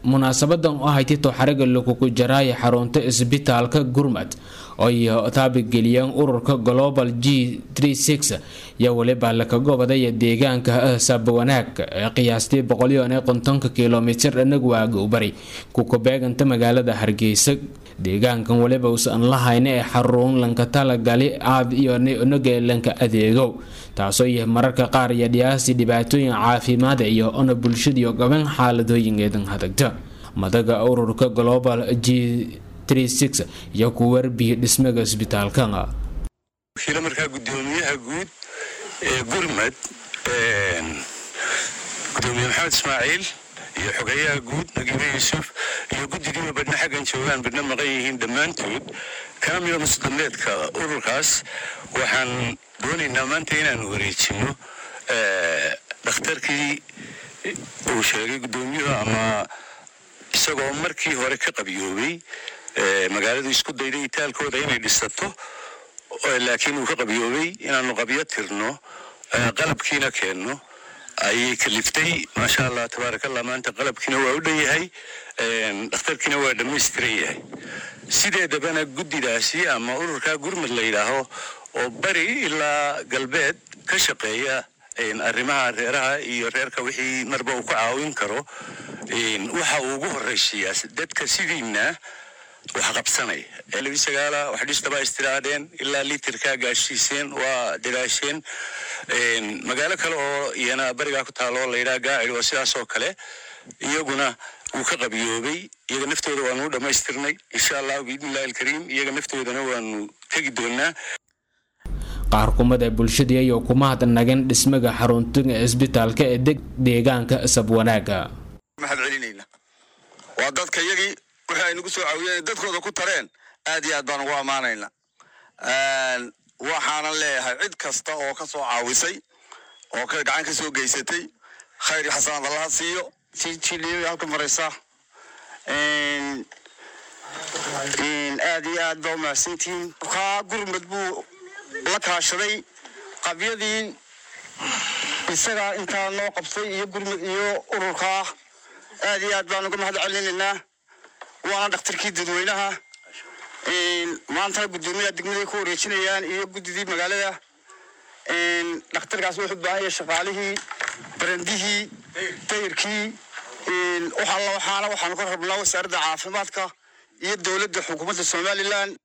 munaasabadan u ahayd tito xariga lagugu jaraaya xarunta isbitaalka gurmad oy taabigeliyeen ururka global g iyo weliba lakagobadaya deegaanka sabwanaag ee qiyaastii boqolyoone qontonka kilomitir nagwaaga u bari kukabeeganta magaalada hargeysa deegaankan weliba usan lahayna ee xarun lanka talagali aad iyo nageelanka adeegow taasoo yahay mararka qaar iyo dhiyaasi dhibaatooyin caafimaada iyo ona bulshadiio gaban xaaladooyingeedan hadagta madaga ururka global g iyo ku warbiya dhismaga isbitaalka markaa gudoomiyaha guud ee gurmad gudoomiye maxamed ismaaciil iyo xogeyaha guud nagibe yuusuf iyo guddigiiba badhna xaggan joogaan badhna maqan yihiin dhammaantood kana mida musdameedka ururkaas waxaan doonaynaa maanta inaanu wareejino dhakhtarkii uu sheegay gudoomiyuhu ama isagoo markii hore ka qabiyoobay magaaladu isku dayday itaalkooda inay dhisato laakiin uu ka qabiyoobay inaanu qabyo tirno qalabkiina keenno ayay kaliftay maasha allah tabaarakallah maanta qalabkiina waa u dhan yahay dhakhtarkiina waa dhammaystiran yahay sideedabana guddidaasi ama ururkaa gurmad la yidhaaho oo bari ilaa galbeed ka shaqeeya arrimaha reeraha iyo reerka wixii marba uu ka caawin karo waxa uu ugu horraysiiyaa dadka sidiina wax qabsanay labi sagaala wax dhistaba istiraadheen ilaa litirkaa gaashiiseen waa dadaasheen magaalo kale oo iyana barigaa ku taalo layidhaha gaacid waa sidaas oo kale iyaguna wuu ka qabiyoobay iyaga naftooda waanu u dhammaystirnay insha allahu biidnillahi alkariim iyaga naftoodana waanu tegi doonaa qaar kumada bulshadii ayuu kuma hadnagan dhismaga xaruntiga isbitaalka ee deegaanka sabwanaaga mahad celinayna waa dadka iyagii wixii ay nagu soo caawiyeen dadkooda ku tareen aad iyo aad baan ugu ammaanayna waxaanan leeyahay cid kasta oo ka soo caawisay oo gacan ka soo geysatay khayr xasanad allaha siiyo si jiliyo halka maraysa aad iyo aad baa umahadsantihiin kaa gurmad buu la kaashaday qabyadii isagaa intaa noo qabtay iyo gurmad iyo ururkaa aad iyo aad baan uga mahad celinaynaa waana dhakhtarkii dadweynaha maantana guddoomiyaha degmaday ku wareejinayaan iyo guddidii magaalada dhakhtarkaas wuxuu baahanya shaqaalihii barandihii dayirkii waxaana waxaanu ka rabnaa wasaaradda caafimaadka iyo dowladda xukuumadda somalilan